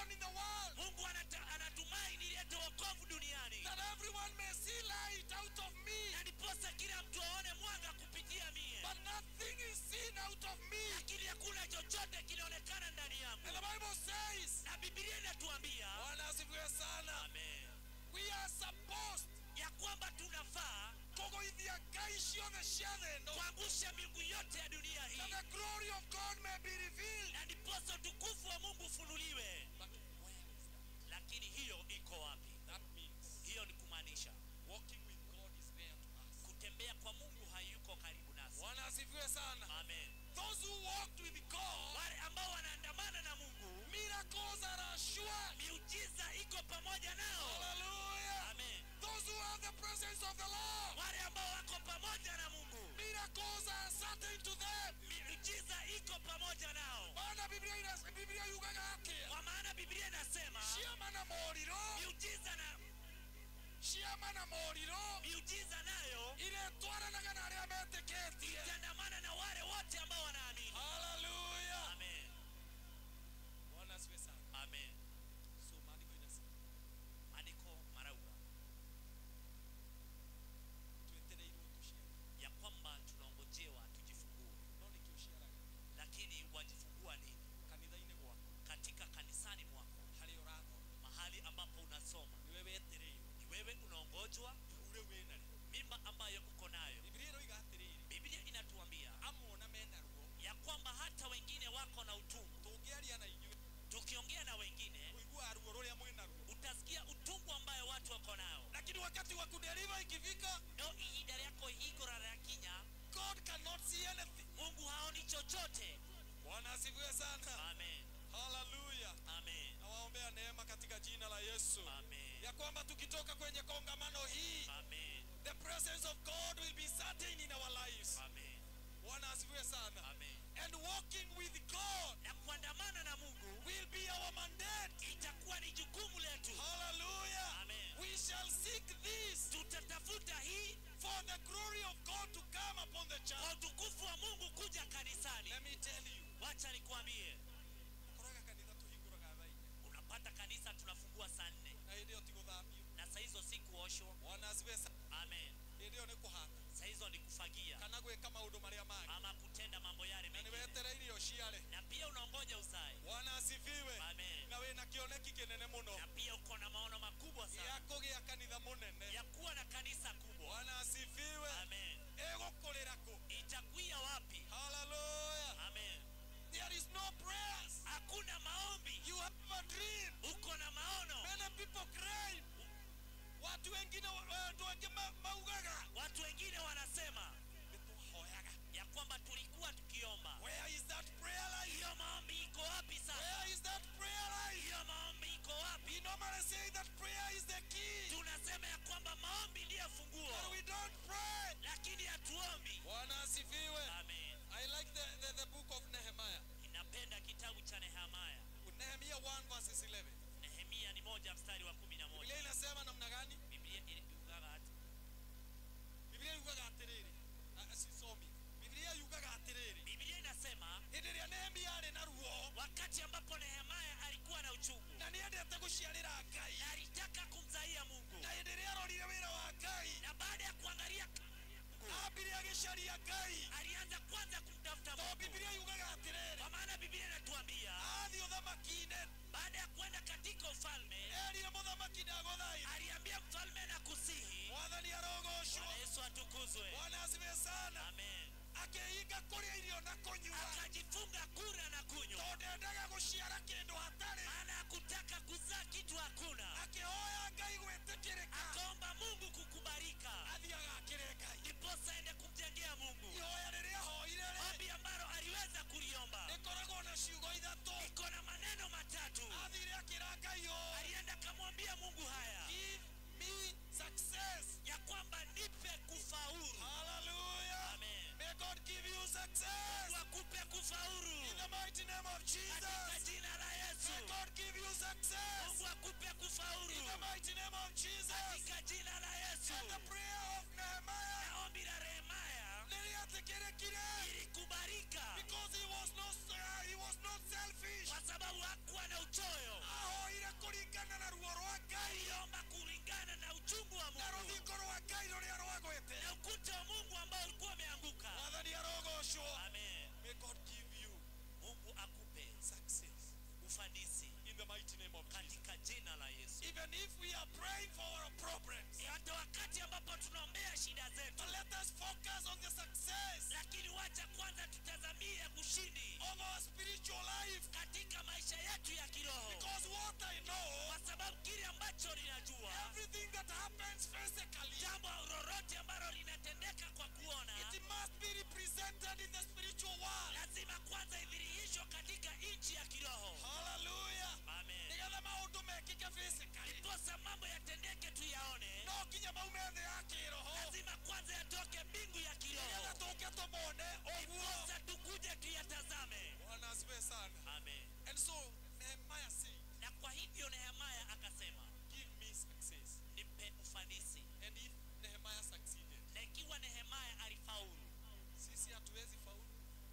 salvation in the world, mungu anata, anatumai nilete wokovu duniani that everyone may see light out of me, na ndiposa kila mtu aone mwanga kupitia mie but nothing is seen out of me. lakini hakuna chochote kinaonekana ndani yangu And the Bible says, na bibilia inatuambia Bwana asifiwe sana, amen we are supposed ya kwamba tunafaa kũgũithia ngai ciothe cia thĩ ĩno, kuangusha miungu yote ya dunia that hii the glory of God may be revealed. na ndiposa utukufu wa mungu ufunuliwe But where is that? lakini hiyo iko wapi That means hiyo ni kumaanisha walking with God is there to us. kutembea kwa mungu hayuko karibu nasi Bwana asifiwe sana. amen Those who walked with God, wale ambao wanaandamana na mungu miracles are assured. miujiza iko pamoja nao Hallelujah. amen Those who have the presence of the Lord, wale ambao wako pamoja na mungu miracles are certain to them. miujiza iko pamoja nao Maana Biblia ina- Biblia yugaga atĩa? kwa maana biblia inasema Ciama na moriro, miujiza na ciama na moriro, miujiza nayo iretwaranaga na arĩa metĩkĩtie. itaandamana na wale wote ambao wanaamini Hallelujah. amen Bwana asifiwe sana. amen So maandiko inasema maandiko marauga twetereirwo tuciare. ya kwamba tunaongojewa tujifungue No nĩkĩ ũciaraga? lakini wajifungua nini Kanitha-inĩ gwaku katika kanisani mwako harĩa ũrathoma mahali ambapo unasoma nĩwe wetereirwo ni wewe unaongojwa ihu rĩu wĩna rĩo mimba ambayo uko nayo biblia ĩroiga atĩrĩrĩ biblia inatuambia amona mena ruo ya kwamba hata wengine wako na utungu tũngĩaria na inyuĩ tukiongea na wengine ũiguaga ruo rũrĩa mwĩna ruo utasikia utungu ambayo watu wako nao lakini wakati wa kuderiva ikifika no ihinda ryako higora rya kinya god cannot see anything mungu haoni chochote bwana asifiwe sana amen haleluya amen nawaombea neema katika jina la yesu amen ya kwamba tukitoka kwenye kongamano hii amen the presence of god will be certain in our lives amen bwana asifiwe sana amen and walking with god na kuandamana na mungu will be our mandate itakuwa ni jukumu letu hallelujah Amen. we shall seek this tutatafuta hii for the glory of god to come upon the kwa church utukufu wa mungu kuja kanisani let me tell you wacha nikuambie koraga kanitha tuhingũraga thaa inya unapata kanisa tunafungua saa nne na hĩndĩ ĩyo ti gũthambio na saa hizo si kuoshwa bwana asifiwe sana amen hĩndĩ ĩyo nĩ kũhata saa hizo ni kufagia kana gwĩka maũndũ marĩa mangĩ ama kutenda mambo yale na nĩ mengine wetereire ũciare na pia unaongoja uzae bwana asifiwe amen na wĩna kĩoneki kĩnene mũno na pia uko na maono makubwa gĩa sana kũgĩa kanitha mũnene ya kuwa na kanisa kubwa bwana asifiwe amen ĩgũkũrĩra kũ itakuia wapi haleluya amen there is no prayers hakuna maombi you have a dream uko na maono many people cry watu wengine wa- watu wengi ma- maugaga watu wengine wanasema nĩtwahoyaga ya kwamba tulikuwa tukiomba where is that prayer life hiyo maombi iko wapi sasa where is that prayer life hiyo maombi iko we wapi normally say that prayer is the key tunasema ya kwamba maombi ndiyo funguo but we don't pray lakini hatuombi bwana asifiwe amen i like the, the, the book of nehemiah ninapenda kitabu cha nehemaya nehemia 1 verses 11 nehemia ni moja mstari wa kumi na biblia moja inasema namna gani biblia iliugaga ati biblia yugaga atĩrĩrĩ Ah, sisomi biblia yugaga atĩrĩrĩ biblia inasema hĩndĩ ĩrĩa nehemia arĩ na ruo wakati ambapo nehemaya alikuwa na uchungu na nĩ endete gũciarĩra ngai na alitaka kumzaia mungu na hĩndĩ ĩrĩa arorire wĩra wa ngai na baada ya kuangalia Mungu, ambire agĩcaria ngai alianza kwanza kumtafuta no mungu biblia yugaga atĩrĩrĩ kwa maana biblia inatuambia athiĩ ũthamaki-inĩ baada ya kwenda katika ufalme erire mũthamaki ndagũthaitha aliambia mfalme na kusihi mwathani arogocwo bwana yesu atukuzwe bwana asibe sana amen akĩhinga kũrĩa irio na kũnyua akajifunga kura na kunywa tondũ endaga gũciara kĩndũ hatarĩ maana hakutaka kuzaa kitu hakuna akĩhoya ngai gwĩtĩkĩrĩka akaomba mungu kukubalika athiĩ agakĩre ngai ndiposa aende kumjengea mungu ihoya rĩrĩa ahoire rĩ ombi ambalo aliweza kuliomba rĩkoragwo na ciugo ithatũ iko na maneno matatu athire akĩra ngai ũũ alienda kamwambia mungu haya give me success ya kwamba nipe kufaulu hallelujah amen may god give you success wakupe kufaulu in the mighty name of katika jesus jina la may yesu god give you success mungu akupe kufaulu in the mighty name of jesus katika jina la yesu and the prayer of nehemiah na ombi la rehemaya nĩrĩatĩkĩrĩkire ilikubalika because he was not uh, he was not selfish kwa sababu hakuwa na uchoyo ahoya kũringana na ruo rwa ngai aliomba kulingana na uchungu wa na mungu rũthingo rwa ngai rũrĩa rwagwĩte na ukuta wa mungu ambao ulikuwa umeanguka mwathani arogocwo amen may god give you mungu akupe success ufanisi in the mighty name of jesus katika jina la yesu even if we are praying for our problems hata wakati ambapo tunaombea shida zetu but let us focus on the success lakini wacha kwanza tutazamie ushindi of our spiritual life katika maisha yetu ya kiroho because what i know kwa sababu kile ambacho ninajua everything that happens physically jambo lolote ambalo linatendeka kwa kuona it must be represented in the spiritual world lazima kwanza idhirihishwe katika nchi ya kiroho hallelujah amen nigetha maundu mekike physically ndiposa mambo yatendeke tuyaone no nginya maume thĩ ya kĩroho lazima kwanza yatoke mbingu ya nigetha kiroho tũke tũmone ũguo ndiposa tukuje tuyatazame bwana asifiwe sana amen and so nehemiah said na kwa hivyo nehemaya akasema give me success nipe ufanisi and if nehemiah succeeded na ikiwa nehemaya alifaulu sisi hatuwezi faulu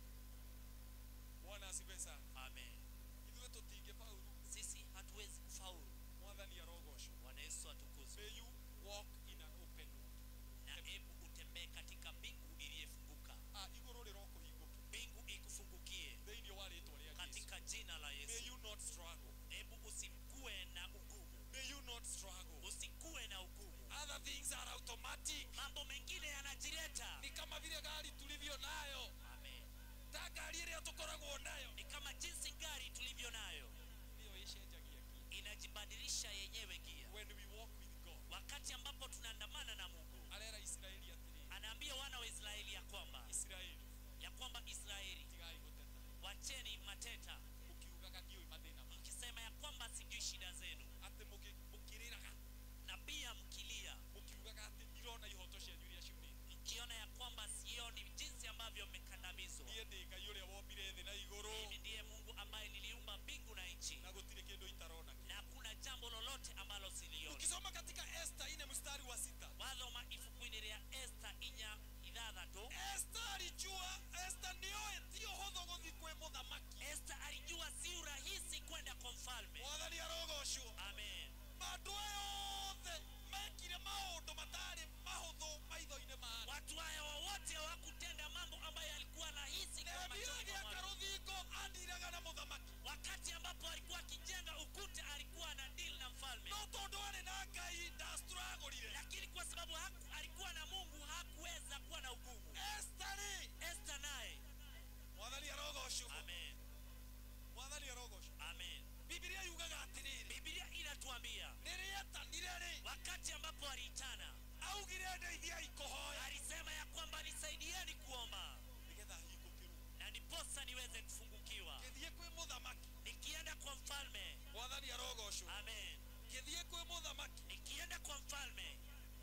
bwana asifiwe sana amen ithuĩ tũtingĩfaulu sisi hatuwezi kufaulu mwathani arogocwo bwana yesu atukuzwe may you walk in an open road na hebu utembee katika mbingu iliyefunguka ah igũrũ rĩrokũhingũka mbingu ikufungukie thĩinĩ wa rĩtwa rĩa Jesũ katika jina la may yesu you not struggle hebu usikue na ugumu may you not struggle usikue na ugumu other things are automatic mambo mengine yanajileta ni kama vile gari tulivyo nayo amen ta ngari ĩrĩa tũkoragwo nayo ni kama jinsi gari tulivyo nayo nĩyo ĩcenjagia gia inajibadilisha yenyewe gia when we walk with God wakati ambapo tunaandamana na mungu arera Isiraeli atĩrĩrĩ anaambia wana wa israeli ya kwamba Isiraeli ya kwamba israeli tigai gũteta wacheni mateta mũkiugaga ndiũĩ mathĩna ma mkisema ya kwamba sijui shida zenu atĩ mũkĩ- mũkĩrĩraga na pia mkilia mũkiugaga atĩ ndirona ihoto cianyu iria ciunĩte mkiona ya kwamba sioni jinsi ambavyo mmekandamizwa niĩ ndĩ ngai ũrĩa wombire thĩ na igũrũ mimi ndiye mungu ambaye niliumba mbingu na nchi na gũtirĩ kĩndũ itarona na hakuna jambo lolote ambalo silioni ukisoma katika Esta ine mstari wa sita wathoma ibuku-inĩ rĩa esta inya ithathatũ Esta alijua Esta nioe tio hũthũ gũthiĩ kwĩ mũthamaki esta alijua si urahisi kwenda kwa mfalme mwathani arogocwo amen andũ aya othe mekire maũndũ matarĩ mahũthũ maitho-inĩ ma watu haya wowote hawakutenda mambo ambayo yalikuwa rahisi kwa nehemia machoni mwa agĩaka watu. rũthingo andiraga na mũthamaki wakati ambapo alikuwa akijenga ukuta alikuwa na dili na mfalme no tondũ arĩ na ngai ndastragũrire lakini kwa sababu haku, alikuwa na mungu hakuweza kuwa na ugumu Esta rĩ esta naye mwathani arogocwo amen mwathani arogocwo amen bibilia yugaga atĩrĩrĩ bibilia inatuambia nĩrĩetanire rĩ wakati ambapo aliitana augire ndeithiai kũhoya alisema ya kwamba nisaidieni kuomba nĩgetha hingũkĩrwo na ndiposa niweze kufungukiwa ngĩthiĩ kwĩ mũthamaki nikienda kwa mfalme mwathani arogocwo amen ngĩthiĩ kwĩ mũthamaki nikienda kwa mfalme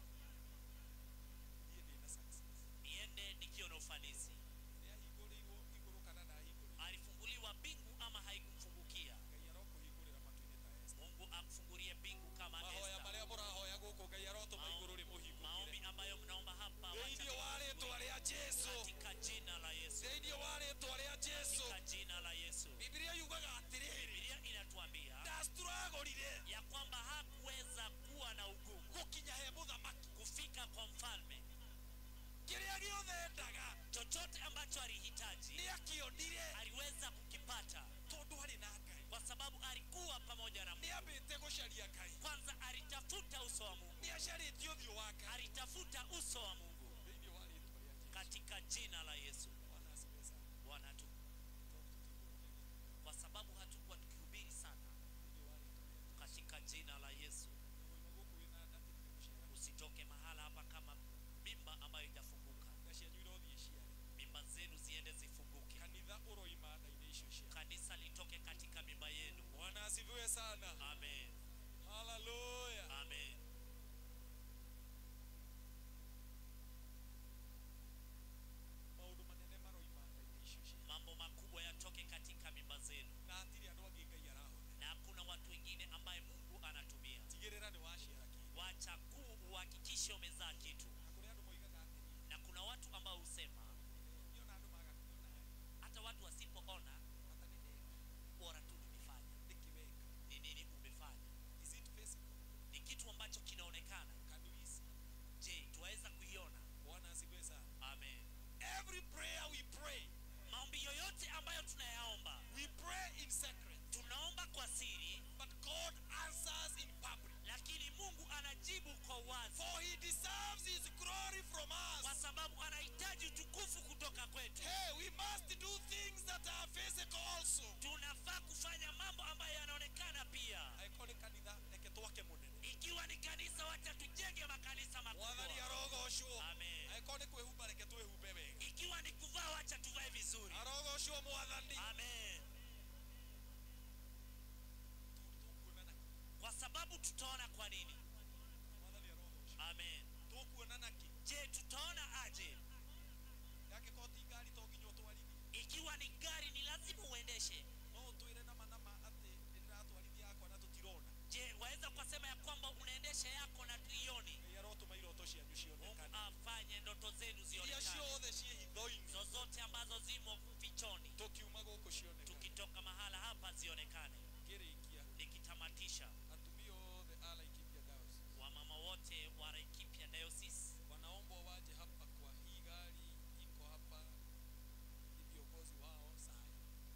niĩ ndĩ na success niende nikiwa na ufanisi nĩahingũrĩirwo igũrũ kana ndahingũrĩirwo alifunguliwa mbingu ama haikumfungukia ngai arokũhingũrĩra matu-inĩ ta Esta mungu akufungulie mbingu kama mahoya Esta. marĩa mũrahoya gũkũ ngai arotũma igũrũ Maombi- maombi rĩmũhingũkĩre ambayo mnaomba hapa wacha thĩinĩ wa rĩtwa rĩa Jesũ katika jina la yesu thĩinĩ wa rĩtwa rĩa Jesũ katika jina la yesu bibilia yugaga atĩrĩrĩ bibilia inatuambia ndastragũrire ya kwamba hakuweza kuwa na ugumu gũkinya he mũthamaki kufika kwa mfalme kĩrĩa gĩothe endaga chochote ambacho alihitaji nĩ akĩonire aliweza kukipata tondũ arĩ na ngai kwa sababu alikuwa pamoja na nĩ mungu ambĩte gũcaria ngai kwanza alitafuta uso wa mungu nĩ acarĩtie ũthiũ wa ngai alitafuta uso wa mungu thĩinĩ wa rĩtwa rĩa Jesũ katika jina la yesu Bwana asifiwe sana. bwana tu kwa sababu hatukuwa tukihubiri sana Thĩinĩ wa rĩtwa rĩa katika jina la yesu Jesũ. Wĩna gũkũ wĩna nda tũtigũciara. usitoke mahala hapa kama mimba ambayo itafunguka Nda cianyu irothiĩ ciare. mimba zenu ziende zifunguke kanitha ũroima nda-inĩ icio ciao kanisa litoke katika mimba yenu bwana asifiwe sana amen haleluya amen maũndũ manene maroima nda-inĩ icio ciao mambo makubwa yatoke katika mimba zenu na hatirĩ andũ angĩ ngai arahũthĩra na hakuna watu wengine ambaye mungu anatumia tigĩrĩra nĩ waciara kĩndũ wacha kuu uhakikishe umezaa kitu na kũrĩ andũ moigaga atĩrĩ na kuna watu ambao husema niona andũ maga kuona hata watu wasipoona hata nĩ ndeka bora tu nimefanya nĩkĩweka ni nini umefanya in secret, tunaomba kwa siri but God answers in public. lakini mungu anajibu kwa wazi For he deserves his glory from kwa us. sababu anahitaji utukufu kutoka kwetu Hey, we must do things that are physical also. tunafaa kufanya mambo ambayo yanaonekana pia Aikoni kanitha reke twake munene. ikiwa ni kanisa wacha tujenge makanisa Mwathani makubwa arogocwo. Amen. Aikoni kwĩhumba reke twĩhumbe wega. ikiwa ni kuvaa wacha tuvae vizuri Arogocwo mwathani. amen Tũkuonana. kwa sababu tutaona kwa nini Mwathani arogocwo. amen Tũkuonana kĩ? je tutaona aje Yangĩkorwo ti ngari to nginya ũtwarithie. ikiwa ni gari ni lazima uendeshe No ũtwĩre nama nama atĩ nĩndĩratwarithia yakwa na tũtirona. je waweza kusema ya kwamba unaendesha yako na tuioni Ngai arotũma iroto cianyu mungu cionekane. afanye ndoto zenu Iria zionekane ciothe ciĩ hitho-inĩ. zozote ambazo zimo fichoni Tũkiuma gũkũ cionekane. tukitoka mahala hapa zionekane Ngĩrĩkia. nikitamatisha Atumia othe a Laikipia Diocese. wamama wote wa Laikipia Diocese wanaomba waje hapa kwa hii gari iko hapa ni viongozi wao sai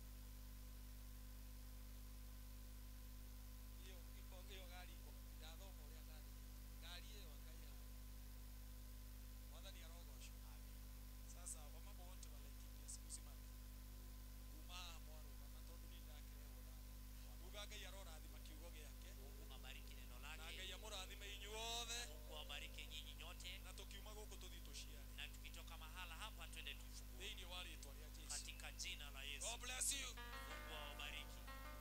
hiyo iko hiyo gari iko ndathoma uria gari gari hiyo ngai hayo mwathani arogocwo sasa wamama wote walaikipia simusimame kuma haha mwarũgama tondũ nĩ ndakĩrehwo ndatho uga ngai arorathima kiugo gĩake mungu abariki neno na ngai lake amũrathime inyuothe mungu awabariki nyinyi nyote na tũkiuma gũkũ tũthiĩ tũciare na tukitoka mahala hapa twende tufungue thĩinĩ wa rĩtwa rĩa jesu katika jina la Yesu God bless you. mungu awabariki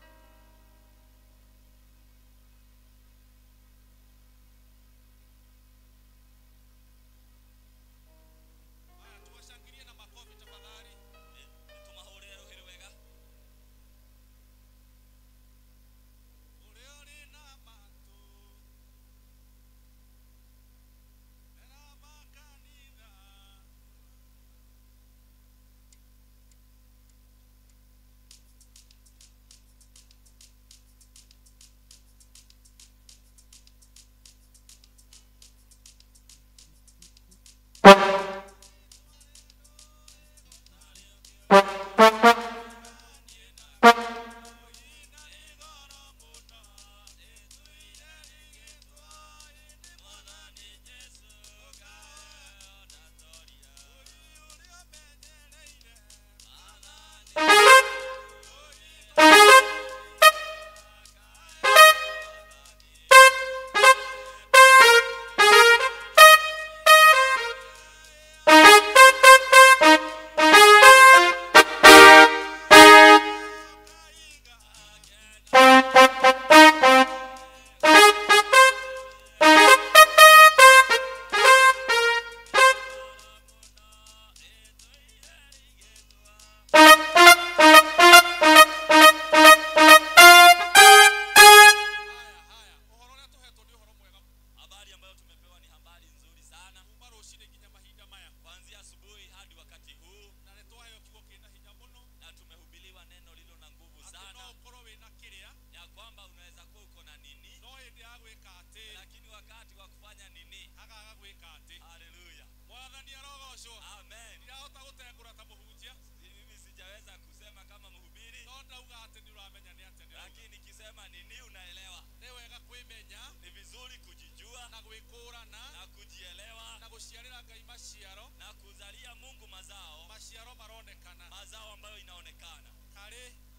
Haya, tuwashangilie na makofi tafadhali. tumahurire ruhiri wega Ule uli na matu. Era makanitha. Haya, haya. Ũhoro ũrĩa tũhetwo nĩ ũhoro mwega. habari ambayo tumepewa ni habari nzuri sana Kuuma rũcinĩ nginya mahinda maya. kuanzia asubuhi hadi wakati huu Na nĩ twaheo kiugo kĩna hinya mũno. na tumehubiliwa neno lilo na nguvu Atĩ no sana ũkorwo wĩna kĩrĩa, ya kwamba unaweza kuwa uko na nini no hĩndĩ ya gwĩka atĩ, lakini wakati wa kufanya nini hagaga gwĩka atĩ. haleluya Mwathani arogocwo. amen Ndirahota gũtengũra ta mũhunjia. Si mimi sijaweza kusema kama mhubiri No ndauga atĩ nĩ ũramenya nĩ atĩa ndĩrauga. lakini nikisema nini unaelewa Nĩ wega kwĩmenya ni vizuri kujijua na gwĩkũrana na kujielewa na gũciarĩra Ngai maciaro. na kuzalia mungu mazao Maciaro maronekana. mazao ambayo inaonekana Karĩ